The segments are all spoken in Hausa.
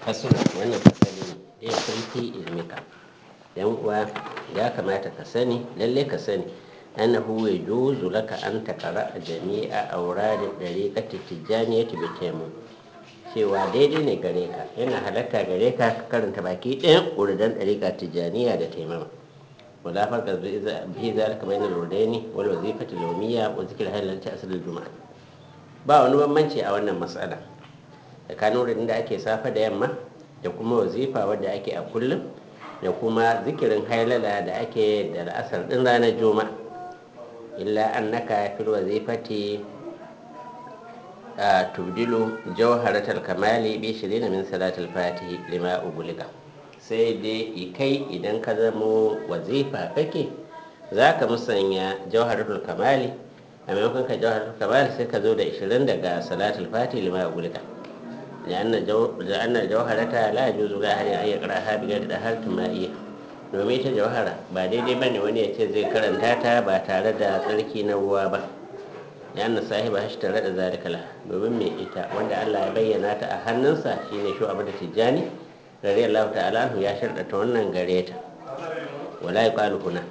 fasul wannan fasali ne ya fi ilmika yan uwa ya kamata ka sani lalle ka sani annahu yajuzu laka an taqra jami'a awrad dariqati tijaniyati bi taymu cewa daidai ne gare ka yana halatta gare ka ka karanta baki ɗayan uridan dariqa tijaniya da taimama wala farqa bi zalika bayna al-urdaini wal wazifati al-yawmiyya wa zikr halal ta asr al-jum'a ba wani bambanci a wannan mas'ala tsakanin wurin da ake safa da yamma da kuma wazifa wadda ake a kullum da kuma zikirin hailala da ake da la'asar din ranar juma illa annaka fil wazifati tubdilu jawharatul kamali bi shirin min salatul fatihi lima ugulika sai dai kai idan ka zamo wazifa kake zaka musanya jawharatul kamali a maimakon ka jawharatul kamali sai ka zo da 20 daga salatul fatihi lima ugulika لأن جو... لأن الجوهرة لا يجوز لها أن يقرأها بغير طهارة مائية domin ita jawhara ba daidai ba ne wani ya ce zai karanta ta ba tare da tsarki na ruwa ba ya na sahiba shi tare da zalikala domin mai ita wanda Allah ya bayyana ta a hannunsa shine shi abu da tijjani rari Allah ta'ala ya sharɗata wannan gare ta wala ya kwalu huna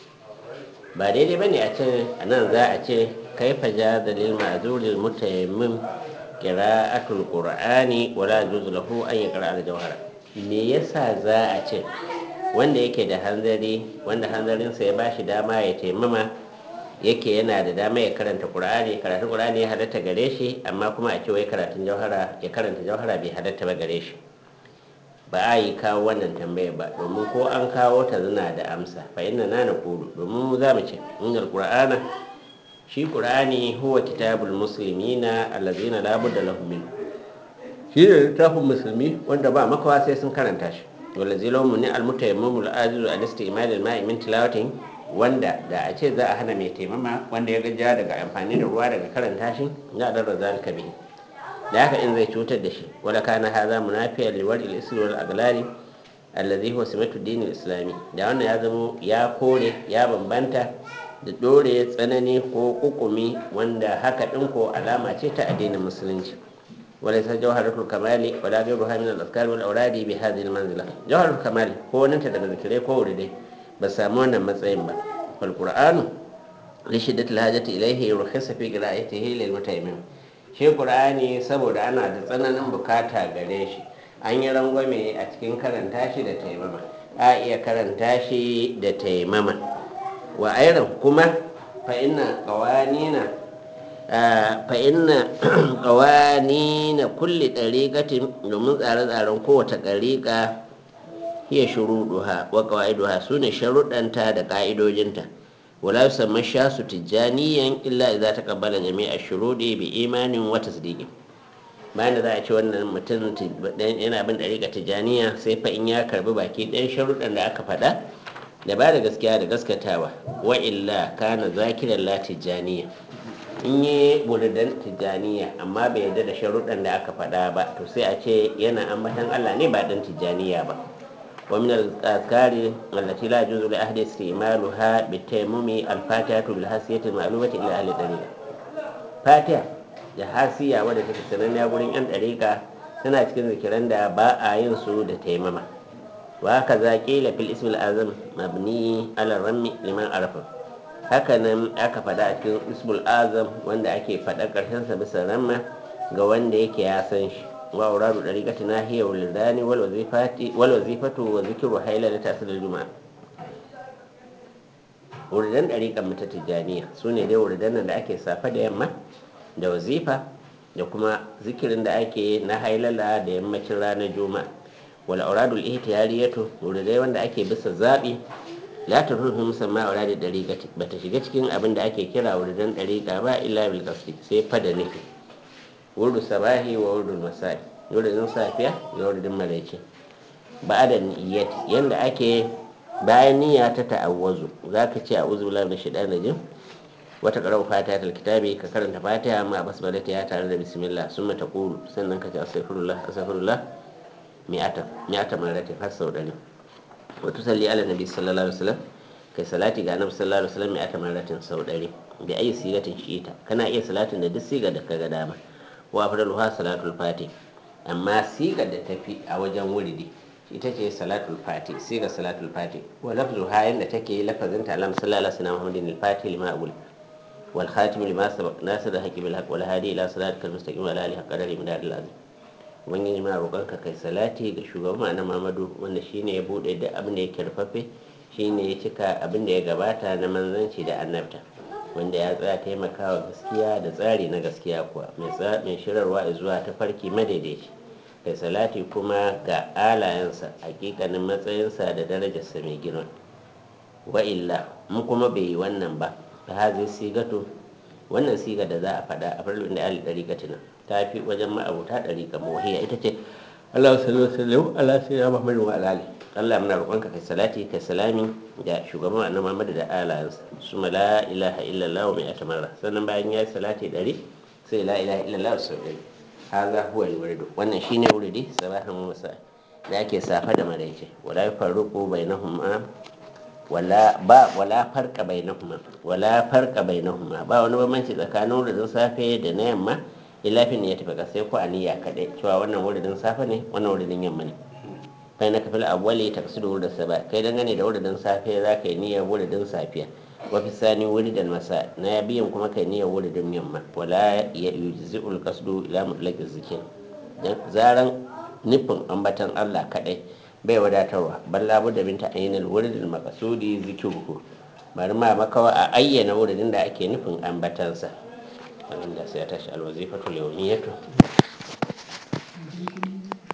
ba daidai ba ne a ce a nan za a ce kai faja dalil ma'azuril mutayammim qira'atul qur'ani wala yajuzu lahu an yaqra al-jawhara me yasa za a ce wanda yake da hanzari wanda hanzarinsa ya bashi dama ya taimama yake yana da dama ya karanta qur'ani karatun qur'ani ya halatta gare shi amma kuma a ce wai karatun jawhara ya karanta jawhara bai halatta ba gare shi ba a yi kawo wannan tambayar ba domin ko an kawo ta zina da amsa fa inna na na kudu domin mu za mu ce innal qur'ana shi qur'ani huwa kitabul muslimina allazina la budda lahum min shi ne littafin musulmi wanda ba makawa sai sun karanta shi wala zilomu ne almutayammimul ajizu al istimal al ma'i min tilawatin wanda da a ce za a hana mai taimama wanda ya gajiya daga amfani da ruwa daga karanta shi ya darra zalika bihi da haka in zai cutar da shi wala kana hadha munafiyan li wal isl wal aglali allazi huwa simatu din islami da wannan ya zamo ya kore ya bambanta da dore tsanani ko kukumi wanda haka din ko alama ce ta addinin musulunci وليس جوهرة الكمال ولا غيرها من الأذكار والأوراد بهذه المنزلة جوهرة الكمال هو ننت daga zikirai ko wuridai ba samu wannan matsayin ba wal qur'anu li shiddati alhajati ilayhi yurkhisa fi qira'atihi lil mutayammim shi qur'ani saboda ana da tsananin bukata gare shi an yi rangwame a cikin karanta shi da taimama a iya karanta shi da taimama wa ayran kuma fa inna qawanina fa'inna ƙawani na kulle ɗariƙatin domin tsare-tsaren kowace ɗariƙa iya shuruɗuha wa ƙawa'iduha su ne sharuɗanta da ƙa'idojinta wala su samar sha su tijjaniyan illa za ta kabbala jami'a shuruɗi bi imanin wata sidiki bayan da za a ce wannan mutum yana bin ɗariƙa tijjaniya sai fa in ya karbi baki ɗayan sharuɗan da aka faɗa da ba da gaskiya da gaskatawa wa illa kana zakiran la tijjaniya in yi buridan tijjaniya amma bai yarda da sharuɗan da aka faɗa ba to sai a ce yana ambatan Allah ne ba dan tijjaniya ba wa min al-azkari allati la yajuzu li ahli istimaluha bi tayammumi al-fatiha bil hasiyati ma'lumati ila ahli tariqa fatiha da hasiya wadda take sananniya gurin yan tariqa tana cikin zikiran da ba a yin su da taimama wa kaza qila fil ismi al-azam mabni ala rammi liman arafa hakanan aka faɗa a cikin ismul azam wanda ake faɗa ƙarshensa bisa ramma ga wanda yake ya san shi wa auradu dariqati nahiya wal lidani wal wazifati wal wazifatu wa zikru hayla ta asr juma'a wuridan dariqan mata tijaniya sune dai wuridan da ake safa da yamma da wazifa da kuma zikirin da ake na hailala da yammacin ranar juma'a wal auradul ihtiyariyatu wuridai wanda ake bisa zabi la ta rufe musamman a da ɗariƙa ba ta shiga cikin abin da ake kira wuridan ɗariƙa ba illa bil qasdi sai fa da nufi wurdu sabahi wa wurdu masai wuridin safiya da wuridin maraice ba da niyyati yanda ake bayan niyya ta ta'awwazu zaka ce a'udhu billahi minash shaitanir rajim wata qara'u fatiha tal kitabi ka karanta fatiha amma basmala ta tare da bismillah summa taqulu sannan ka ce astaghfirullah astaghfirullah mi'ata mi'ata marratin har sau ɗari وتصلي على النبي صلى الله عليه وسلم kai salati ga annabi sallallahu alaihi wasallam ya ta maratin sau ɗari bi ayi sigatin shi'ita kana iya salatin da duk siga da kaga dama wa afdalu ha salatul fati amma sigar da tafi a wajen wuridi ita ce salatul fati siga salatul fati wa lafzu hayan da take lafazin ta alam sallallahu alaihi wasallam muhammadin al-fati lima aqul wal khatim lima sabaq nasir al-haqi bil haqq wal hadi ila siratikal mustaqim wa ala alihi qadari min al azim ubangiji ma roƙonka kai salati ga shugaban na Muhammadu wanda shine ya bude da abin da yake rufaffe shine ya cika abin da ya gabata na manzanci da annabta wanda ya tsaya taimakawa gaskiya da tsari na gaskiya kuwa mai shirarwa zuwa ta farki madaidaici kai salati kuma ga alayensa hakikanin matsayinsa da darajarsa mai girma wa illa mu kuma bai yi wannan ba ta hazi sigato wannan siga da za a faɗa a farlin da ali ɗariƙatina ta fi wajen ma'abuta ɗariƙa mawahiya ita ce Allah sallallahu alaihi wasallam Allah sai ya Muhammadu wa alali Allah muna roƙonka kai salati kai salami ga shugaban annabi Muhammadu da alayansa suma la ilaha illallah wa mai atamarra sannan bayan ya salati ɗari sai la ilaha illallah sau ɗari haza huwa alwaridu wannan shine wuridi sabahan musa da ake safa da maraice wala yafarruqu bainahuma wala ba wala farqa bainahuma wala farqa bainahuma ba wani bambanci tsakanin wuridin safe da na yamma illa fi niyyati fa sai ko aniya kadai cewa wannan wuridin safe ne wannan wuridin yamma ne kai na kafil awwali taqsidu wuridin saba kai dangane da wuridin safe za ka yi niyyar wuridin safiya wa fi sani wuridan masa na biyan kuma kai niyyar wuridin yamma wala yujzi'ul qasdu ila mutlaqi zikr zaran nufin ambatan Allah kadai bai wadatarwa balla budda binta ainal wuridil maqsudi zikruhu bari ma makawa a ayyana wuridin da ake nufin ambatansa wanda sai ta shi alwazifatu yawmiyatu